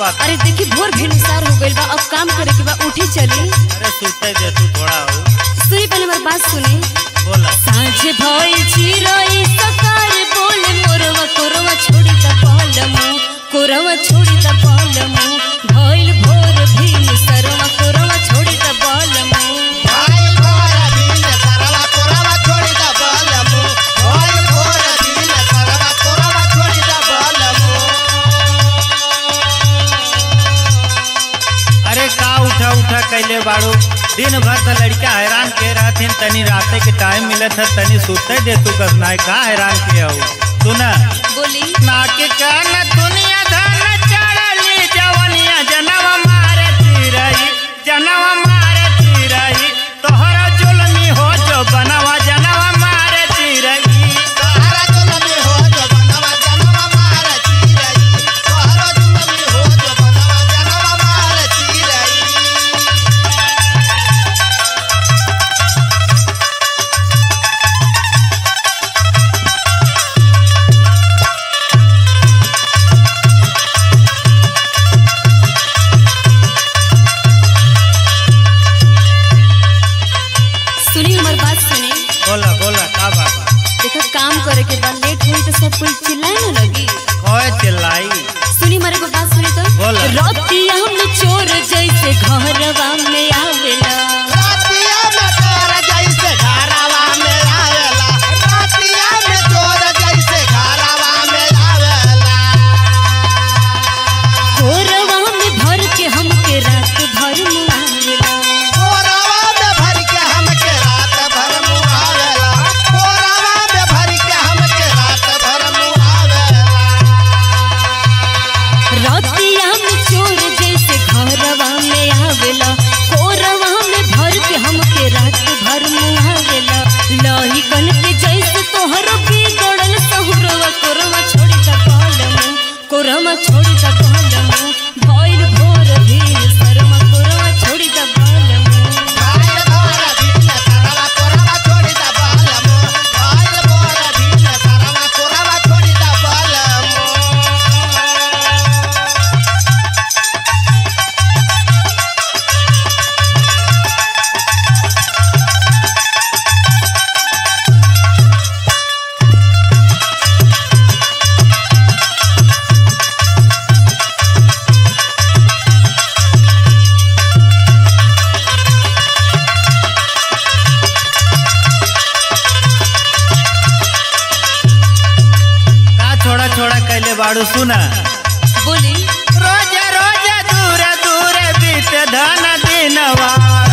बात अरे देखी भोर भेनुसार हो गइल बा अब काम करे के बा उठी चली अरे सुते दे तू थोड़ा हो सुनी पहले हमारी बात सुने बोला साँझ भइल चिरई सकार बोले मोरवा कोरवा छोड़ी द पालमु कोरवा छोड़ी द पालमु भइल भोर भीन सरवा कोरवा छोड़ी द पालमु भइल भोर दिन सरवा कोरवा छोड़ी द बलमु भइल भोर दिन सरवा कोरवा छोड़ी द बलमु अरे का उठा उठा कैले बाड़ू दिन भर तो लड़का हैरान के रहथिन तनी राते के टाइम मिलत है तनी सुते दे तू कस नाय का हैरान के हो सुना बोली नाके कान दुनिया धन चढ़ली जवनिया जनवा मारे चिरई जनवा मारे चिरई तोहरा जुलमी हो जो बनवा जनवा मारे चिरई तोहरा जुलमी हो जो बनवा जनवा मार चिरई तोहरा जुलमी हो जो बनवा जनवा मार चिरई सुनी हमारी बात सुने बोला बोला का बात बा? देखा काम करे के बाद लेट हुई तो सब कोई चिल्लाए ना लगी कोई चिल्लाई सुनी हमारे को बात सुनी तो बोला। रतिया हम चोर जैसे घरवा में आवेला रातिया में चोर जैसे घरवा में आवेला रातिया में चोर जैसे घरवा में आवेला कोरवा में भर के हमके रात भर मुआवेला कोरवा में भर के हमके रात भर मुआवेला कोरवा में भर के हमके रात भर मुआवेला रतिया में चोर जैसे घरवा में आवेला कोरवा में भर के हमके रात भर मुआवेला लही कन के जैसे तोहर बिगड़ल सहुरवा कोरवा छोड़ी द पालमु कोरवा छोड़ी द पालमु भइल भोर भील शर्मा कोरवा छोड़ी द पालमु भाई बोर दिन सरवा कोरवा छोड़ी द बालमो भाई बोर दिन सरवा कोरवा छोड़ी द बालमो का छोड़ा छोड़ा कैले बाड़ू सुना बोली रोज रोज दूर दूर बीत धन दिनवा